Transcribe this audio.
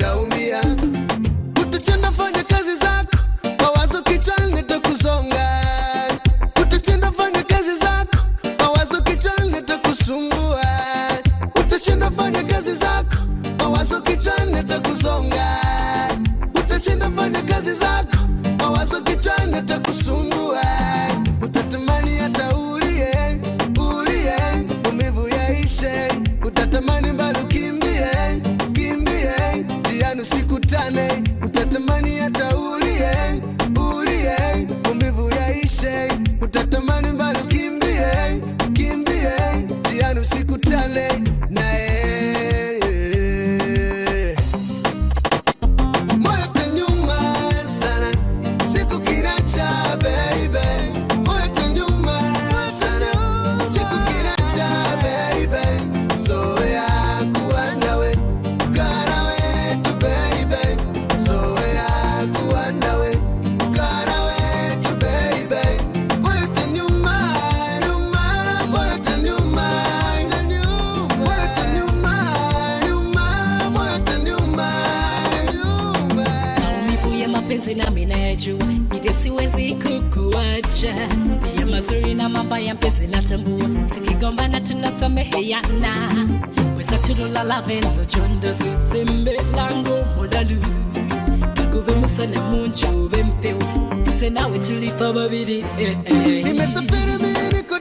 utaumia utachenda fanya kazi zako mawazo kichwani nitakusonga utachenda fanya kazi zako mawazo kichwani nitakusumbua utachenda fanya kazi zako mawazo kichwani nitakusonga utashinda fanya kazi zako mawazo kichwani nitakusumbua utatamani hata ulie ulie umivu yaishe utatamani bado kimbie kimbie jiani usikutane utatamani hata ulie ulie umivu yaishe utatamani bado kimbie kimbie jiani usikutane naye moyo tanyuma sana siku kinacha baby moyo tanyuma sana siku kinacha baby zoea kuwa nawe kaa nawe tu baby zoea kuwa nawe kaa nawe tu baby moyo tanyuma nyuma moyo tanyuma nyuma moyo tanyuma nyuma moyo tanyuma nyuma maumivu ya mapenzi nami nayajua hivyo siwezi kukuacha pia mazuri na mabaya mpenzi natambua tukigombana tunasameheana weza tululala vendo jondo zizembe lango mulalu kagube musana munjube mpewo ise nawe tulifa babiri eh, eh. nimesafiri mimi